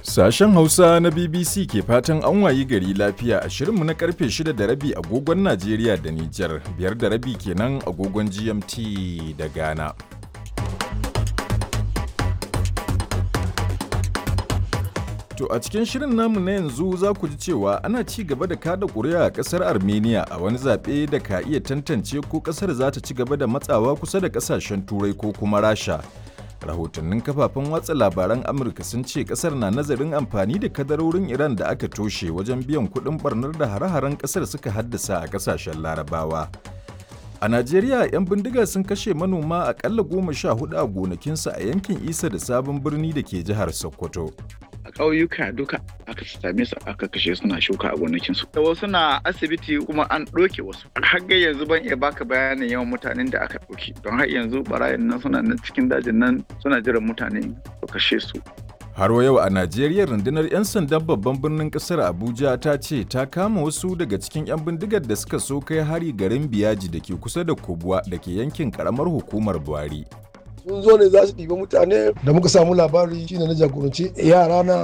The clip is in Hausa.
Sashen Hausa na BBC ke fatan an wayi gari lafiya a shirinmu na karfe 6 da rabi agogon Najeriya da Nijar, biyar da rabi kenan agogon GMT da Ghana. To a cikin shirin namu na yanzu za ku ji cewa ana ci gaba da kada ƙuri'a a ƙasar Armenia a wani zaɓe da ka iya tantance ko ƙasar za ta ci gaba da matsawa kusa da ƙasashen Turai ko kuma Rasha. Rahotannin kafafen watsa labaran Amurka sun ce ƙasar na nazarin amfani da kadarorin Iran da aka toshe wajen biyan kuɗin barnar da hare-haren ƙasar suka haddasa a ƙasashen Larabawa. A Najeriya, 'yan bindiga sun kashe manoma aƙalla goma sha hudu a gonakinsu a yankin Isa da Sabon Birni da ke jihar Sokoto. a ƙauyuka duka aka same su aka kashe suna shuka a gonakinsu. Da wasu na asibiti kuma an ɗauke wasu. Har ga yanzu ban iya baka bayanin yawan mutanen da aka ɗauki. Don har yanzu barayin nan suna nan cikin dajin nan suna jiran mutane su kashe su. Har wa yau a Najeriya rundunar 'yan sandan babban birnin kasar Abuja ta ce ta kama wasu daga cikin 'yan bindigar da suka so kai hari garin Biyaji da ke kusa da Kubwa da ke yankin karamar hukumar Buhari. sun zo ne za su ɗiba mutane da muka samu labari shine na jagoranci yara na